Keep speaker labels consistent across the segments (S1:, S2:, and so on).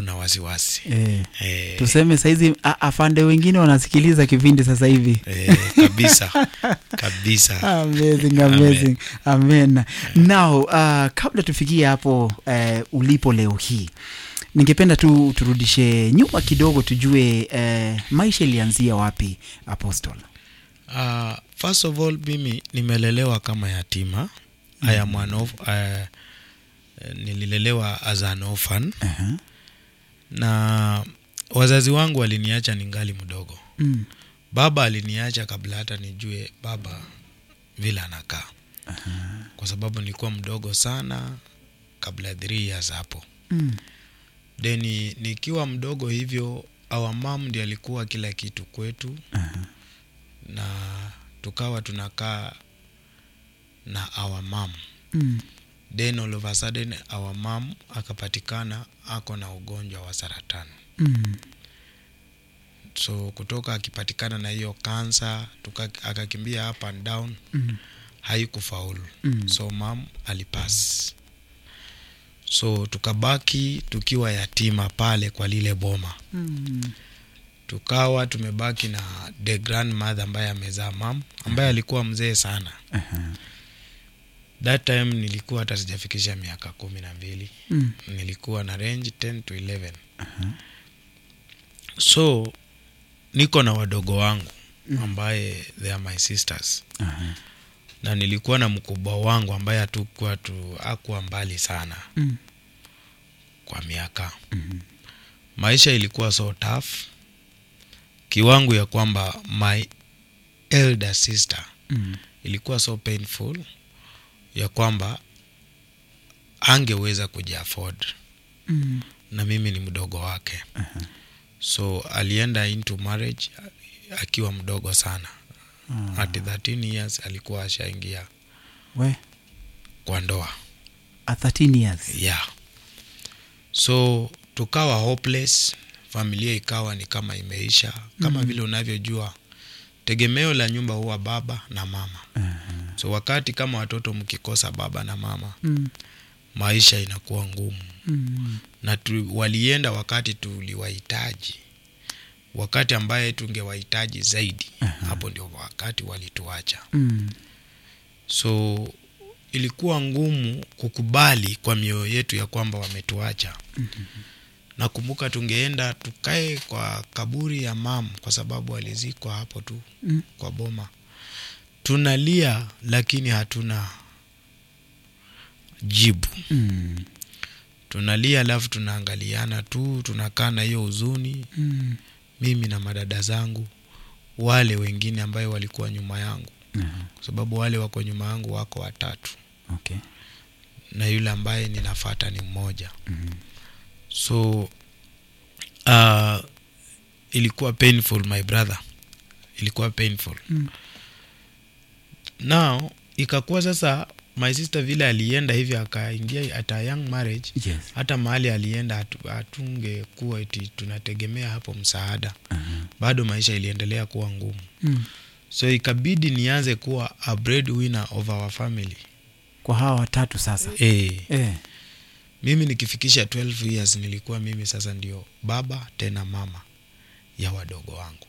S1: kuna wasiwasi
S2: eh.
S1: eh,
S2: tuseme sahizi a- afande wengine wanasikiliza kipindi sasa hivi
S1: eh, kabisa kabisa
S2: amazing, amazing. amen now uh, kabla tufikie hapo uh, ulipo leo hii ningependa tu turudishe nyuma kidogo tujue uh, maisha ilianzia wapi apostle
S1: Uh, first of all mimi nimelelewa kama yatima mm. I am an orph- uh, nililelewa as an orphan
S2: uh-huh.
S1: na wazazi wangu waliniacha ningali mdogo
S2: mm.
S1: baba aliniacha kabla hata nijue baba vile anakaa
S2: uh-huh.
S1: kwa sababu nilikuwa mdogo sana kabla ya three years hapo
S2: mm.
S1: then nikiwa mdogo hivyo our mom ndi alikuwa kila kitu kwetu
S2: uh-huh.
S1: na tukawa tunakaa na our mom
S2: mm.
S1: then all of a sudden our mom akapatikana ako na ugonjwa wa saratani
S2: mm.
S1: so kutoka akipatikana na hiyo kansa tuka, akakimbia up and down
S2: mm.
S1: haikufaulu
S2: Mm.
S1: so mam alipas so tukabaki tukiwa yatima pale kwa lile boma
S2: mm.
S1: tukawa tumebaki na the grandmother ambaye amezaa mam ambaye alikuwa mzee sana
S2: uh-huh.
S1: that time nilikuwa hata sijafikisha miaka kumi na mbili
S2: mm.
S1: nilikuwa na range 10 to 11
S2: uh-huh.
S1: so niko na wadogo wangu ambaye they are my sisters
S2: uh-huh.
S1: na nilikuwa na mkubwa wangu ambaye hatukuwa tu akuwa mbali sana
S2: mm.
S1: kwa miaka
S2: mm.
S1: maisha ilikuwa so tough kiwango ya kwamba my elder sister
S2: mm.
S1: ilikuwa so painful ya kwamba angeweza kujiafford
S2: mm.
S1: na mimi ni mdogo wake
S2: uh-huh.
S1: so alienda into marriage akiwa mdogo sana
S2: Ah.
S1: at 13 years alikuwa ashaingia
S2: we
S1: kwa ndoa
S2: at 13 years
S1: yeah so tukawa hopeless familia ikawa ni kama imeisha kama
S2: Mhm.
S1: vile unavyojua tegemeo la nyumba huwa baba na mama
S2: uh-huh.
S1: so wakati kama watoto mkikosa baba na mama
S2: mm.
S1: maisha inakuwa ngumu
S2: mm.
S1: na tu, walienda wakati tuliwahitaji wakati ambaye tungewahitaji zaidi
S2: Aha.
S1: hapo ndio wakati walituacha
S2: mm.
S1: so ilikuwa ngumu kukubali kwa mioyo yetu ya kwamba wametuacha
S2: Mhm.
S1: nakumbuka tungeenda tukae kwa kaburi ya mam kwa sababu alizikwa hapo tu
S2: mm.
S1: kwa boma tunalia lakini hatuna jibu
S2: mm.
S1: tunalia alafu tunaangaliana tu tunakaa na hiyo huzuni
S2: mm.
S1: mimi na madada zangu wale wengine ambayo walikuwa nyuma yangu
S2: uh-huh.
S1: kwa sababu wale wako nyuma yangu wako watatu
S2: okay
S1: na yule ambaye ninafata ni mmoja
S2: mm.
S1: so uh, ilikuwa painful my brother ilikuwa painful
S2: mm.
S1: now ikakuwa sasa my sister vile alienda hivyo akaingia at a young marriage
S2: yes
S1: hata mahali alienda hatu- hatungekuwa eti tunategemea hapo msaada
S2: uh-huh.
S1: bado maisha iliendelea kuwa ngumu
S2: mm.
S1: so ikabidi nianze kuwa a breadwinner of our family
S2: kwa hawa watatu sasa
S1: e,
S2: eh.
S1: mimi nikifikisha 12 years nilikuwa mimi sasa ndio baba tena mama ya wadogo wangu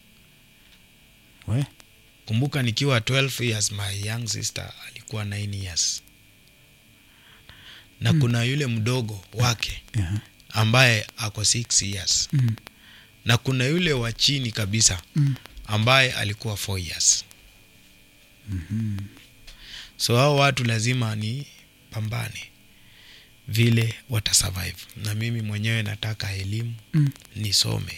S2: we
S1: kumbuka nikiwa 12 years my young sister alikuwa 9 years na
S2: Mm.
S1: mm. kuna yule mdogo wake
S2: uh-huh.
S1: ambaye ako 6 years
S2: mm.
S1: na kuna yule wa chini kabisa
S2: mm.
S1: ambaye alikuwa 4 years
S2: mm-hmm.
S1: so hao watu lazima ni pambane vile watasurvive na mimi mwenyewe nataka elimu
S2: mm.
S1: nisome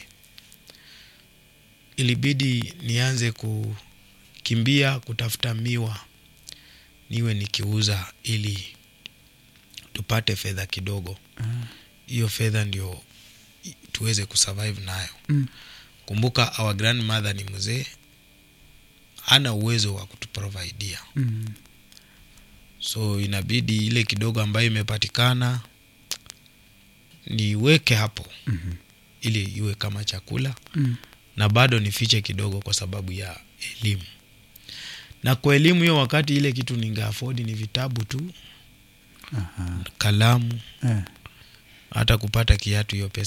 S1: ilibidi nianze kukimbia kutafuta miwa niwe nikiuza ili tupate fedha kidogo
S2: Ah.
S1: hiyo fedha ndio i- tuweze kusurvive nayo
S2: mm.
S1: kumbuka our grandmother ni mzee hana uwezo wa kutuprovidia
S2: mm.
S1: so inabidi ile kidogo ambayo imepatikana niweke hapo
S2: mm-hmm.
S1: ili iwe kama chakula
S2: mm.
S1: na bado nifiche kidogo kwa sababu ya elimu na kwa elimu hiyo wakati ile kitu ningeafodi ni vitabu tu
S2: Aha.
S1: kalamu
S2: Eh.
S1: hata kupata kiatu hiyo pesa